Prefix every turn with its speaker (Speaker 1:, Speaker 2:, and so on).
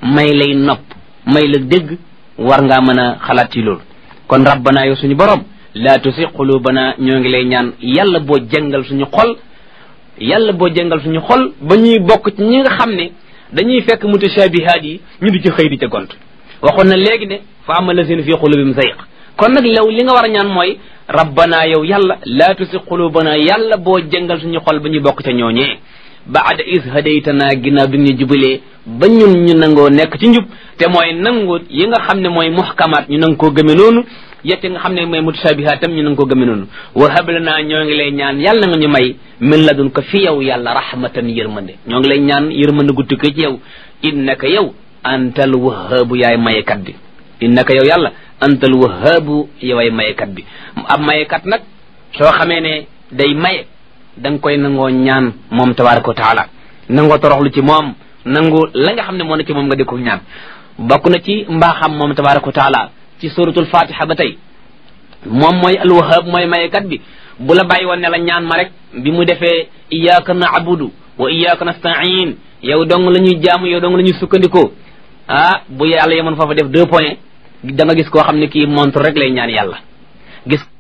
Speaker 1: may lay nopp may la dégg war ngaa mën a xalaat ci loolu kon rabbana yow suñu borom laa tusi qulubana ñoo ngi lay ñaan yàlla boo jëngal suñu xol yàlla boo jëngal suñu xol ba ñuy bokk ci ñi nga xam ne dañuy fekk mutashabihaat yi ñu di ci xëy di ca gont waxoon na léegi ne fa ama lazina fi qulubihim zayq kon nag law li nga war a ñaan mooy rabbana yow yàlla laa tusi qulubana yàlla boo jëngal suñu xol ba ñuy bokk ca ñooñee baada is hadaytana ginnaaw bi ñu jubalee ba ñun ñu nangoo nekk ci njub te mooy nangu yi nga xam ne mooy muhkamaat ñu nang koo gëme noonu yette nga xam ne mooy mutashabihaat tam ñu nang koo gëme noonu wa hablana ñoo ngi lay ñaan yàlla nga ñu may min ladun ko fi yow yàlla rahmatan yërmande ñoo ngi lay ñaan yërmande gu tukkee ci yow innaka yow antal wahaabu yaay mayekat bi innaka yow yàlla antal wahaabu yoway mayekat bi ab mayekat nag soo xamee ne day maye da nga koy nangoo ñaan moom tabaraka wa taala nangoo toroxlu ci moom nangu la nga xam ne moo ne ci moom nga di ko ñaan bokk na ci mbaaxam moom tabaraka wa taala ci suratul fatiha ba tey moom mooy alwahab mooy mayekat bi bu la bàyyi woon ne la ñaan ma rek bi mu defee iyyaka na'budu wa iyyaka nasta'in yow dong la ñuy jaamu yow dong la ñuy sukkandikoo ah bu yàlla yemoon foofa def deux points da nga gis koo xam ne kii montre rek lay ñaan yàlla gis